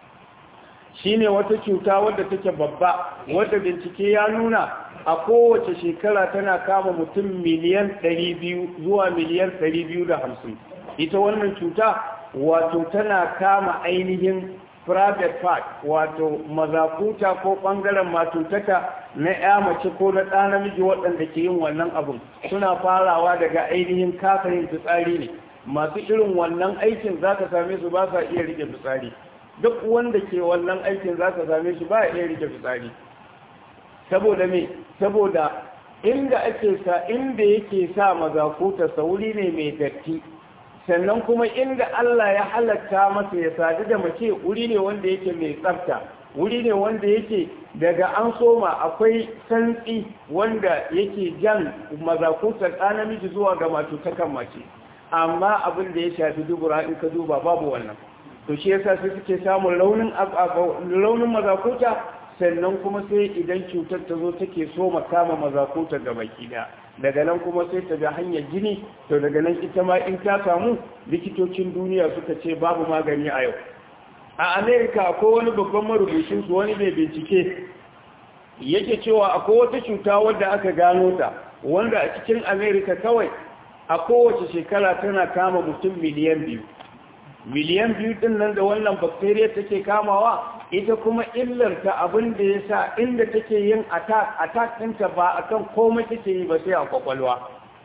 Speaker 1: shine wata cuta wadda take babba wadda bincike ya nuna a kowace shekara tana kama mutum miliyan 200 zuwa miliyan 250 ita wannan cuta wato tana kama ainihin private part wato mazakuta ko ɓangaren matutaka na ya mace ko na ɗa namiji waɗanda ke yin wannan abin suna farawa daga ainihin kafayin fitsari ne masu irin wannan aikin za ka same su ba sa iya rike fitsari duk wanda ke wannan aikin za ka same shi ba iya rike fitsari saboda me saboda inda ake sa inda yake sa mazakuta sauri ne mai datti sannan kuma inda Allah ya halatta masa ya sadu da mace wuri ne wanda yake mai tsafta wuri ne wanda yake daga an soma akwai santsi wanda yake jan mazakutar ɗa namiji zuwa ga matutakan mace amma abin da ya shafi dubura in ka duba babu wannan to shi yasa sai suke samun launin launin mazakuta sannan kuma sai idan cutar ta zo take so kama mazakuta ga baki da daga nan kuma sai ta ga hanyar jini to daga nan ita ma in ta samu likitocin duniya suka ce babu magani a yau a america akwai wani babban marubucin su wani mai bincike yake cewa akwai wata cuta wadda aka gano ta wanda a cikin america kawai a kowace shekara tana kama mutum miliyan biyu miliyan biyu din nan da wannan bacteria take kamawa ita kuma illarta abin da ya sa inda take yin attack attack ɗinta ba akan komai take yi ba sai a kwakwalwa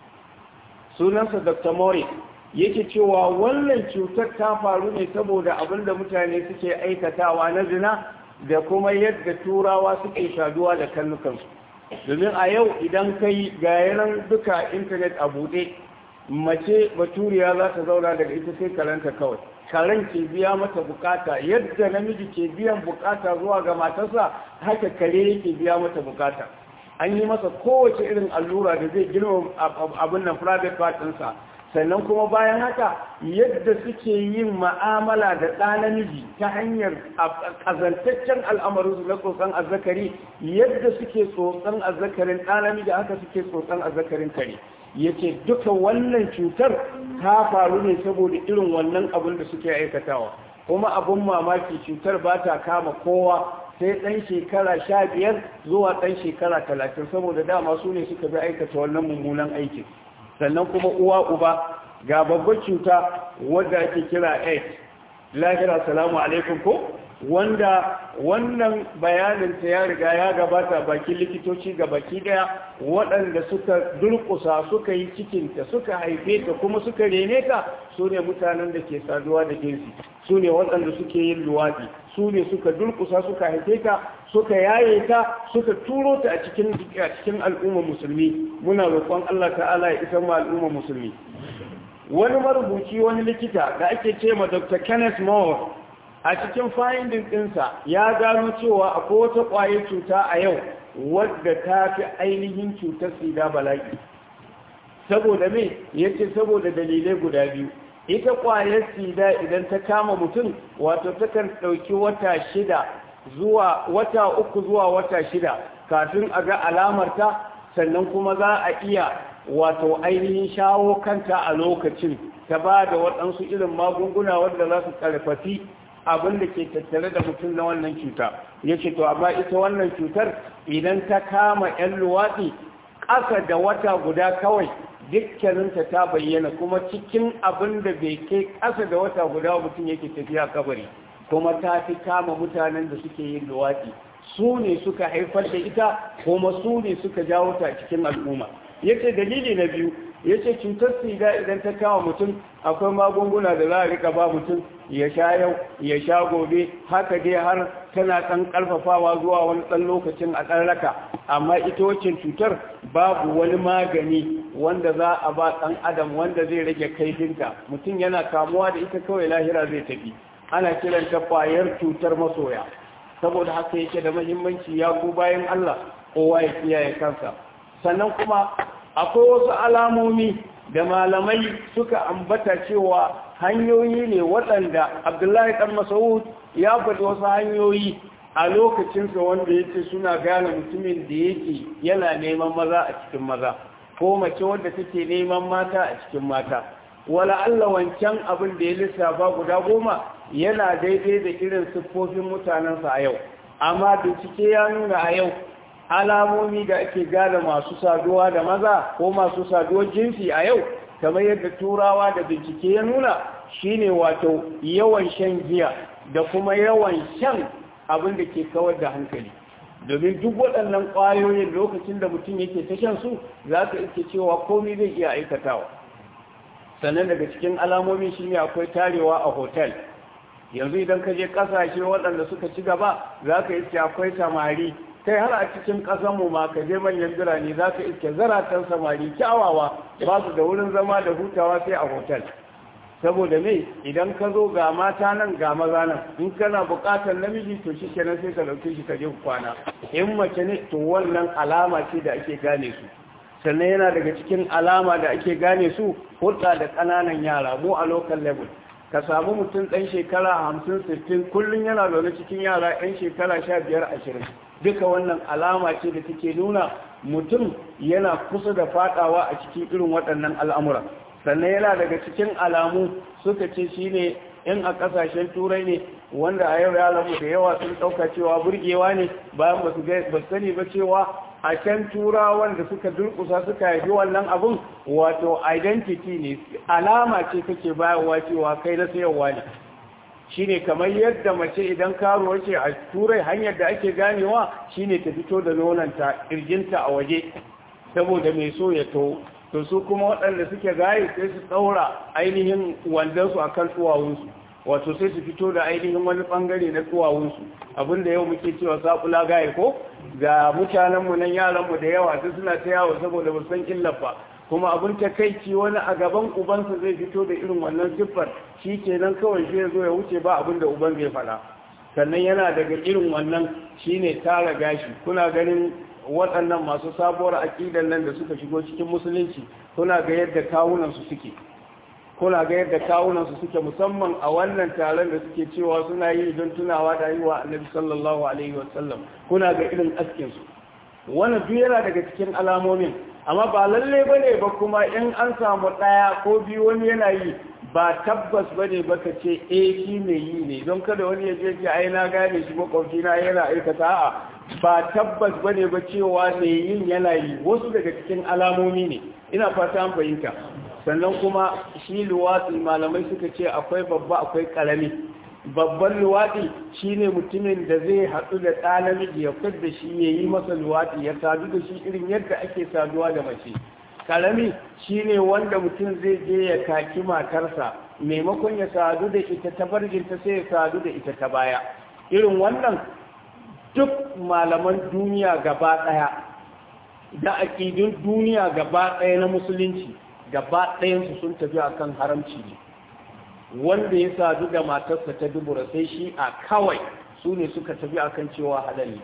Speaker 1: sunansa dr morris yake cewa wannan cutar ta faru ne saboda abin da mutane suke aikatawa na zina da kuma yadda turawa suke shaduwa da kannukansu domin a yau idan kai ga yanan duka intanet a buɗe mace baturiya za ta zauna daga ita sai karanta kawai karen ke biya mata bukata yadda namiji ke biyan bukata zuwa ga matarsa haka kare yake biya mata bukata an yi masa kowace irin allura da zai girma abin nan private part ɗinsa sannan kuma bayan haka yadda suke yin ma'amala da ɗa namiji ta hanyar ƙazantaccen al'amarinsu na tsotson azzakari yadda suke tsotson azzakarin ɗa namiji haka suke tsotson azzakarin kare ya ce duka wannan cutar ta faru ne saboda irin wannan abin da suke aikatawa kuma abin mamaki cutar ba ta kama kowa sai ɗan shekara sha biyar zuwa ɗan shekara talatin saboda dama su ne suka bi aikata wannan mummunan aikin sannan kuma uwa uba ga babbar cuta wadda ake kira aids lahira salamu alaikum ko wanda wannan bayaninta ya riga ya gabata bakin likitoci ga baki daya waɗanda suka durƙusa suka yi cikinta suka haife ta kuma suka rene ta su ne mutanen da ke saduwa da jinsi su ne waɗanda suke yin luwaɗi su ne suka durƙusa suka haife ta suka yaye ta suka turo ta a cikin cikin al'umma musulmi muna roƙon Allah ta'ala ya isar ma al'umma musulmi wani marubuci wani likita da ake ce ma Dr. Kenneth Moore a cikin finding ɗinsa ya gano cewa akwai wata ƙwayar cuta a yau wadda ta fi ainihin cutar sida bala'i saboda me yace saboda dalilai guda biyu ita ƙwayar sida idan ta kama mutum wato takan ɗauki wata shida zuwa wata uku zuwa wata shida kafin a ga alamarta sannan kuma za a iya wato ainihin shawo kanta a lokacin ta ba da waɗansu irin magunguna wanda za su ƙarfafi abin da ke tattare da mutum na wannan cuta ya ce to amma ita wannan cutar idan ta kama 'yan luwaɗi ƙasa da wata guda kawai dukkaninta ta bayyana kuma cikin abin da bai kai ƙasa da wata guda mutum yake tafiya kabari kuma ta fi kama mutanen da suke yin luwaɗi su ne suka haifar da ita kuma su ne suka jawo ta cikin al'umma yace dalili na biyu yace cutar sida idan ta kama mutum akwai magunguna da za a rika ba mutum ya sha yau ya sha gobe haka dai har tana ɗan ƙarfafawa zuwa wani ɗan lokacin a ɗan raka amma ita wacce cutar babu wani magani wanda za a ba ɗan adam wanda zai rage kaifinta mutum yana kamuwa da ita kawai lahira zai tafi ana kiranta ƙwayar cutar masoya saboda haka yake da mahimmanci ya ku bayan Allah kowa ya kiyaye kansa sannan kuma akwai wasu alamomi da malamai suka ambata cewa hanyoyi ne waɗanda abdullahi ɗan masaud ya faɗi wasu hanyoyi a lokacinsa wanda ya ce suna gane mutumin da yake yana neman maza a cikin maza ko mace wadda take neman mata a cikin mata wala Allah wancan abin da ya lissafa guda goma yana daidai da irin siffofin mutanensa a yau amma bincike ya nuna a yau alamomi da ake gane masu saduwa da maza ko masu saduwar jinsi a yau kamar yadda turawa da bincike ya nuna shine wato yawan shan giya da kuma yawan shan abin da ke kawar da hankali domin duk waɗannan ƙwayoyin lokacin da mutum yake ta shan su za ka iske cewa komai zai iya aikatawa sannan daga cikin alamomi shine akwai tarewa a hotel yanzu idan ka je ƙasashe waɗanda suka ci gaba za ka iske akwai samari kai har a cikin ƙasanmu ma ka je manyan birane za ka iske zaratan samari kyawawa ba su da wurin zama da hutawa sai a hotel saboda me idan ka zo ga mata nan ga maza nan in kana buƙatar namiji to shi kenan sai ka ɗauke shi ka je kwana in mace ne to wannan alama ce da ake gane su sannan yana daga cikin alama da ake gane su hulɗa da ƙananan yara mu a local level ka samu mutum ɗan shekara hamsin sittin kullum yana zaune cikin yara ɗan shekara sha biyar ashirin duka wannan alama ce da take nuna mutum yana kusa da faɗawa a cikin irin waɗannan al'amuran sannan yana daga cikin alamu suka ce shine in a ƙasashen turai ne wanda a yau yaranmu da yawa sun ɗauka cewa burgewa ne bayan ba su sani ba cewa a can turawan da suka durkusa suka haifi wannan abun wato identity ne alama ce kake bayarwa cewa kai na sayarwa ne shine kamar yadda mace idan karuwa ce a turai hanyar da ake ganewa shine ta fito da nonanta kirjinta a waje saboda mai so ya to to su kuma waɗanda suke gaye sai su ɗaura ainihin wandansu a kan tsuwawunsu wato sai su fito da ainihin wani ɓangare na tsuwawunsu abinda yau muke cewa saƙula gaye ko ga mutanenmu nan yaranmu da yawa su suna ta yawo saboda ba san illar ba kuma abin takaici wani a gaban ubansa zai fito da irin wannan siffar shi kenan kawai shi ya zo ya wuce ba abin da uban zai faɗa sannan yana daga irin wannan shine tara gashi kuna ganin waɗannan masu sabuwar aƙidar nan da suka shigo cikin musulunci kuna ga yadda kawunansu suke kuna ga yadda kawunansu suke musamman a wannan taron da suke cewa suna yi don tunawa da yi wa annabi sallallahu alaihi wasallam kuna ga irin askinsu wannan duk yana daga cikin alamomin amma ba lalle ba ne ba kuma in an samu ɗaya ko biyu wani yana yi ba tabbas ba ne ba ka ce eh shi mai yi ne don kada wani ya je ai na gane shi makwabci na yana aikata a ba tabbas ba ne ba cewa mai yin yana yi wasu daga cikin alamomi ne ina fata an fahimta sannan kuma shi luwatsi malamai suka ce akwai babba akwai ƙarami babban luwaɗi shine mutumin da zai haɗu da ɗa namiji ya da shi ya yi masa luwaɗi ya sadu da shi irin yadda ake saduwa da mace ƙarami shine wanda mutum zai je ya kaki matarsa maimakon ya sadu da ita ta farjinta sai ya sadu da ita ta baya irin wannan duk malaman duniya gaba ɗaya da aƙidun duniya gaba ɗaya na musulunci gaba ɗayansu sun tafi akan haramci ne wanda ya sadu da matarsa ta dubura sai shi a kawai su ne suka tafi akan cewa halal ne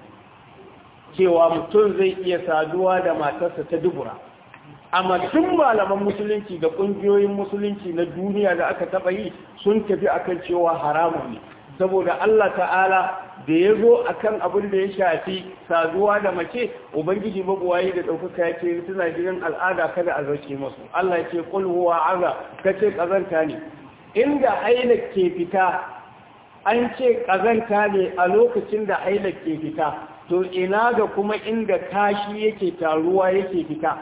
Speaker 1: cewa mutum zai iya saduwa da matarsa ta dubura amma tun malaman musulunci da ƙungiyoyin musulunci na duniya da aka taɓa yi sun tafi akan cewa haramun ne saboda Allah ta'ala da ya zo a kan abin da ya shafi saduwa da mace ubangiji mabuwayi da ɗaukaka ya ce suna jirin al'ada kada a zarce masu Allah ya ce ƙulhuwa aza ka ce ƙazanta ne inda hailak ke fita an ce ƙazanta ne a lokacin da hailak ke fita to ina ga kuma inda kashi yake taruwa yake fita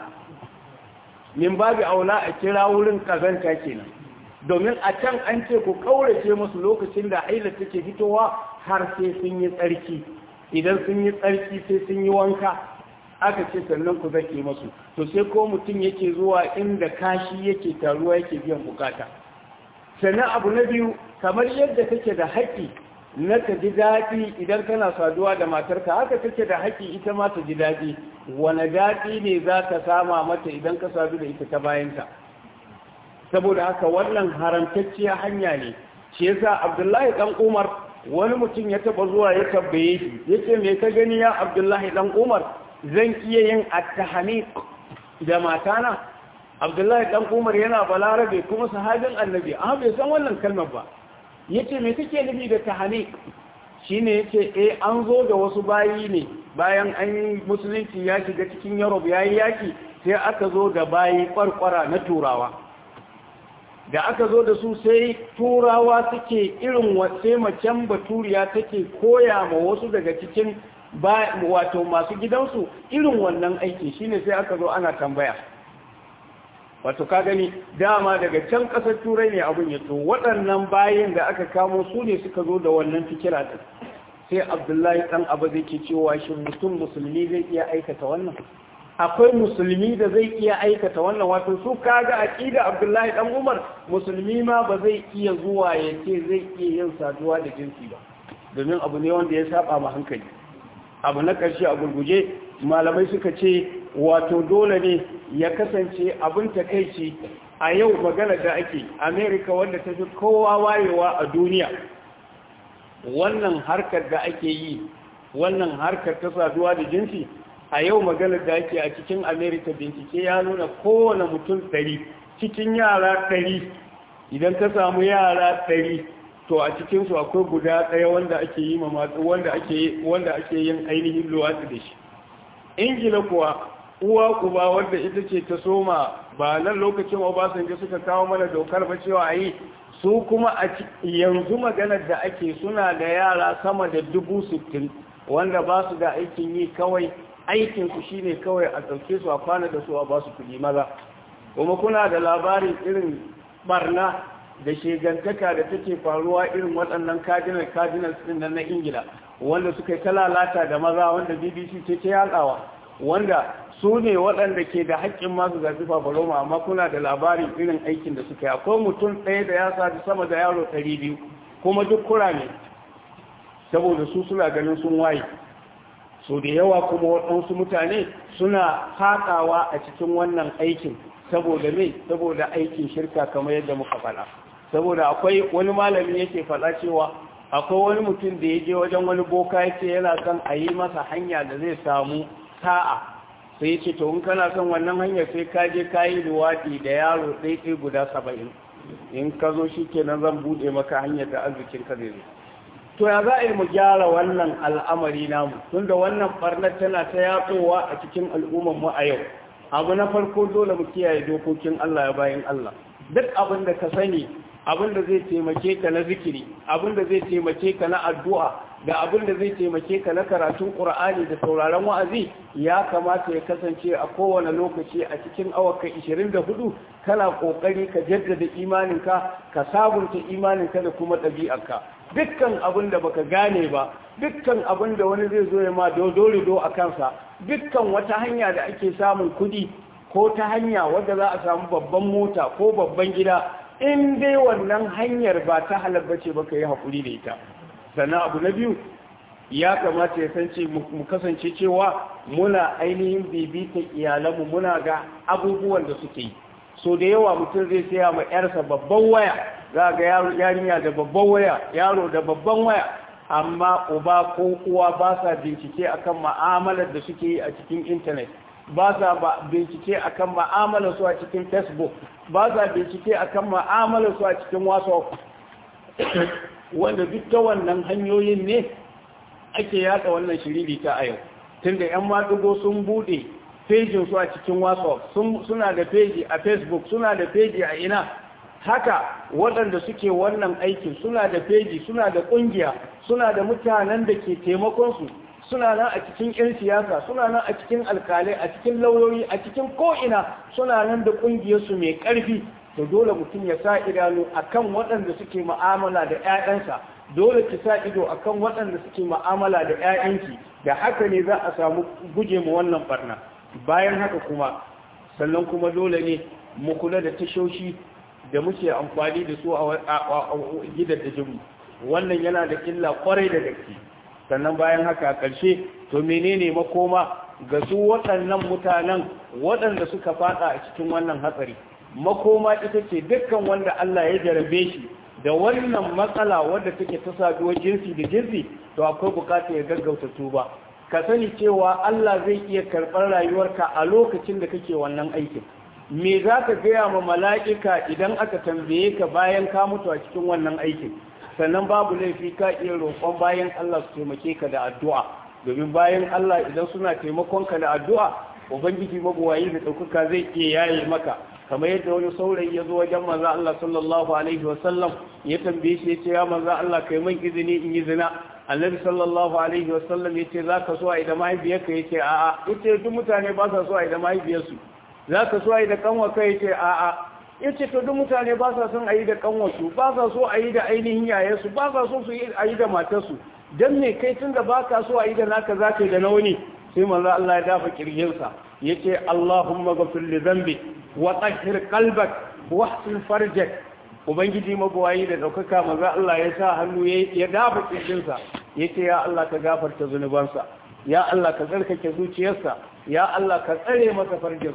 Speaker 1: min babu aula a kira wurin ƙazanta kenan domin a can an ce ku ƙaurace musu lokacin da hailak take fitowa har sai sun yi tsarki idan sun yi tsarki sai sun yi wanka aka ce sannan ku zake masu to sai ko mutum yake zuwa inda kashi yake taruwa yake biyan bukata sannan abu na biyu kamar yadda kake da haƙƙi na ka ji daɗi idan kana saduwa da matarka haka kake da haƙƙi ita ma ta ji daɗi wane daɗi ne za ka sama mata idan ka sadu da ita ta bayanta saboda haka wannan haramtacciya hanya ne shi yasa abdullahi dan umar wani mutum ya taba zuwa ya tabbaye shi yace me ka gani ya abdullahi dan umar zan iya yin at-tahniq da matana abdullahi dan umar yana balarabe kuma sahabin annabi amma bai san wannan kalmar ba yace me kake nufi da tahniq shine yace eh an zo da wasu bayi ne bayan an yi musulunci ya shiga cikin Europe yayi yaki sai aka zo da bayi kwarkwara na turawa da aka zo da su sai turawa suke irin wace macen baturiya take koya ma wasu daga cikin wato masu gidansu irin wannan aiki shine sai aka zo ana tambaya wato ka gani dama daga can ƙasar turai ne abin ya to waɗannan bayan da aka kamo su ne suka zo da wannan fikira ɗin sai abdullahi ɗan abu zai ke cewa shi mutum musulmi zai iya aikata wannan akwai musulmi da zai iya aikata wannan wato su kaga aqida Abdullahi dan Umar musulmi ma ba zai iya zuwa ya ce zai iya yin saduwa da jinsi ba domin abu ne wanda ya saba ma hankali abu na ƙarshe a gurguje malamai suka ce wato dole ne ya kasance abin takeici a yau magana da ake amerika wanda ta fi kowa wayewa a duniya wannan harkar da ake yi wannan harkar ta saduwa da jinsi a yau magana da ake a cikin amerika bincike ya nuna kowane mutum ɗari cikin yara ɗari idan ka samu yara ɗari to a cikinsu akwai guda ɗaya wanda ake yi ma matsu wanda ake wanda ake yin ainihin luwatsi da shi ingila kuwa uwa uba wadda ita ce ta soma ba nan lokacin obasanjo suka kawo mana dokar ba cewa a yi su kuma a yanzu maganar da ake suna da yara sama da dubu sittin wanda ba su da aikin yi kawai aikinsu shine kawai a ɗauke su a kwana da su a ba su kuɗi maza kuma kuna da labarin irin barna da shegantaka da take faruwa irin waɗannan cardinal cardinals ɗin nan na ingila wanda suka yi ta lalata da maza wanda bbc ce ta yaɗawa wanda su ne waɗanda ke da haƙƙin masu zafi fafaroma amma kuna da labarin irin aikin da suka yi akwai mutum ɗaya da ya sadu sama da yaro ɗari biyu kuma duk kura ne saboda su suna ganin sun waye so da yawa kuma waɗansu mutane suna haƙawa a cikin wannan aikin saboda mai saboda aikin shirka kamar yadda muka faɗa saboda akwai wani malami yake faɗa cewa akwai wani mutum da ya je wajen wani boka yake yana son a yi masa hanya da zai samu sa'a sai ya ce to in kana son wannan hanyar sai ka je ka yi luwaɗi da yaro ɗaiɗai guda saba'in in ka zo shi kenan zan buɗe maka hanyar da arzikin ka zai zo to ya za a yi mu gyara wannan al'amari namu tunda wannan ɓarnar tana ta yatsowa a cikin al'ummar mu a yau abu na farko dole mu kiyaye dokokin Allah ya bayan Allah duk abin da ka sani abin da zai taimake ka na zikiri abin da zai taimake ka na addu'a da abin da zai taimake ka na karatun Qur'ani da sauraron wa'azi ya kamata ya kasance a kowane lokaci a cikin awaka 24 kana kokari ka jaddada imaninka ka sabunta imaninka da kuma ɗabi'arka dukkan abin da baka gane ba dukkan abin da wani zai zo ya ma dole do a kansa dukkan wata hanya da ake samun kudi ko ta hanya wadda za a samu babban mota ko babban gida in dai wannan hanyar ba ta halarba ce baka yi haƙuri da ita sannan abu na biyu ya kamata ya san mu kasance cewa muna ainihin bibita iyalanmu muna ga abubuwan da suke yi so da yawa mutum zai saya ma yarsa babban waya za ga yarinya da babban waya yaro da babban waya amma uba ko uwa ba sa bincike akan ma'amalar da suke yi a cikin intanet ba sa bincike akan ma'amalar su a cikin facebook ba sa bincike akan ma'amalar su a cikin whatsapp wanda duk ta wannan hanyoyin ne ake yatsa wannan shiriri ta a yau tunda yan maɗugo sun buɗe fejin su a cikin whatsapp suna da feji a facebook suna da feji a ina haka waɗanda suke wannan aikin suna da feji suna da ƙungiya suna da mutanen da ke taimakonsu suna nan a cikin 'yan siyasa suna nan a cikin alkalai a cikin lauyoyi a cikin ko'ina suna nan da ƙungiyarsu mai ƙarfi to dole mutum ya sa idanu akan waɗanda suke ma'amala da 'ya'yansa dole ki sa ido akan waɗanda suke ma'amala da 'ya'yanki da haka ne za a samu guje mu wannan barna bayan haka kuma sannan kuma dole ne mu kula da tashoshi da muke amfani da su a gidan da jimu wannan yana da illa kwarai da gaske sannan bayan haka a ƙarshe to menene makoma ga su waɗannan mutanen waɗanda suka fada a cikin wannan hatsari makoma ita ce dukkan wanda Allah ya jarabe shi da wannan matsala wadda take ta saduwar jinsi da jinsi to akwai bukatar ya gaggauta tuba ka sani cewa Allah zai iya karɓar rayuwarka a lokacin da kake wannan aikin me za ka gaya ma mala'ika idan aka tambaye ka bayan ka mutu a cikin wannan aikin sannan babu laifi ka iya roƙon bayan Allah su taimake ka da addu'a domin bayan Allah idan suna taimakon ka da addu'a ubangiji mabuwayi da ɗaukaka zai iya yaye maka kamar yadda wani saurayi ya zo wajen manzo Allah sallallahu alaihi wasallam ya tambaye shi ya ce ya manzo Allah kai min izini in yi zina annabi sallallahu alaihi wasallam ya ce za ka so a idan mahaifiyarka ya ce a'a ita duk mutane ba sa so a idan mahaifiyarsu za ka so a yi da kanwa kai ce a'a ya ce to duk mutane ba sa son a yi da kanwarsu ba sa so a yi da ainihin yayansu ba sa so su yi a yi da matarsu don me kai tun da ba ka so a yi da naka za ka yi da na wani sai manzo Allah ya dafa kirjinsa ya ce Allahumma ghafir li dhanbi wa tahhir qalbak wa ahsin farjak ubangiji mabuwayi da daukaka manzo Allah ya sa hannu ya dafa kirjinsa ya ce ya Allah ka gafarta zunubansa ya Allah ka tsarkake zuciyarsa ya Allah ka tsare masa farjinsa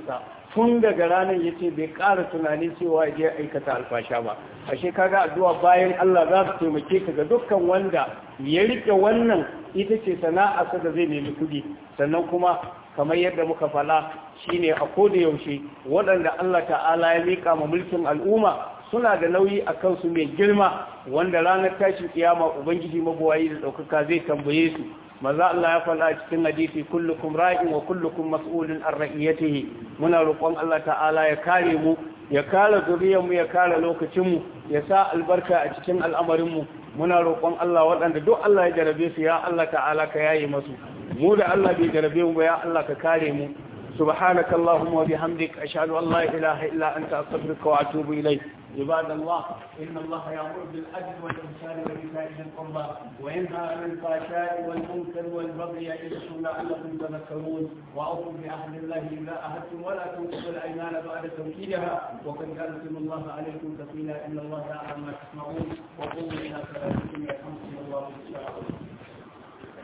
Speaker 1: tun daga ranar ya ce bai ƙara tunani cewa ya je aikata alfasha ba ashe kaga addu'a bayan Allah za su taimake ka ga dukkan wanda ya rike wannan ita ce sana'a sa da zai nemi kuɗi sannan kuma kamar yadda muka fala shine a koda yaushe waɗanda Allah ta'ala ya miƙa ma mulkin al'umma suna da nauyi a kansu mai girma wanda ranar tashin kiyama ubangiji mabuwayi da ɗaukaka zai tambaye su maza Allah ya faɗa cikin hadisi kullukum ra'in wa kullukum mas'ulun an ra'iyatihi muna roƙon Allah ta'ala ya kare mu ya kare zuriyar mu ya kare lokacin mu ya sa albarka a cikin al'amarin mu muna roƙon Allah waɗanda duk Allah ya jarabe su ya Allah ta'ala ka yaye masu mu da Allah bai jarabe mu ba ya Allah ka kare mu سبحانك اللهم وبحمدك أشهد أن لا إله إلا أنت أستغفرك وأتوب إليك عباد الله إن الله يأمر بالعدل والإحسان وإيتاء ذي القربى وينهى عن الفحشاء والمنكر والبغي يعظكم لعلكم تذكرون وأوفوا بعهد الله إذا عهدتم ولا تنقضوا الأيمان بعد توكيدها وقد جعلتم الله عليكم كفيلا إن الله يعلم ما تسمعون وقوموا إلى صلاتكم يرحمكم الله إن شاء الله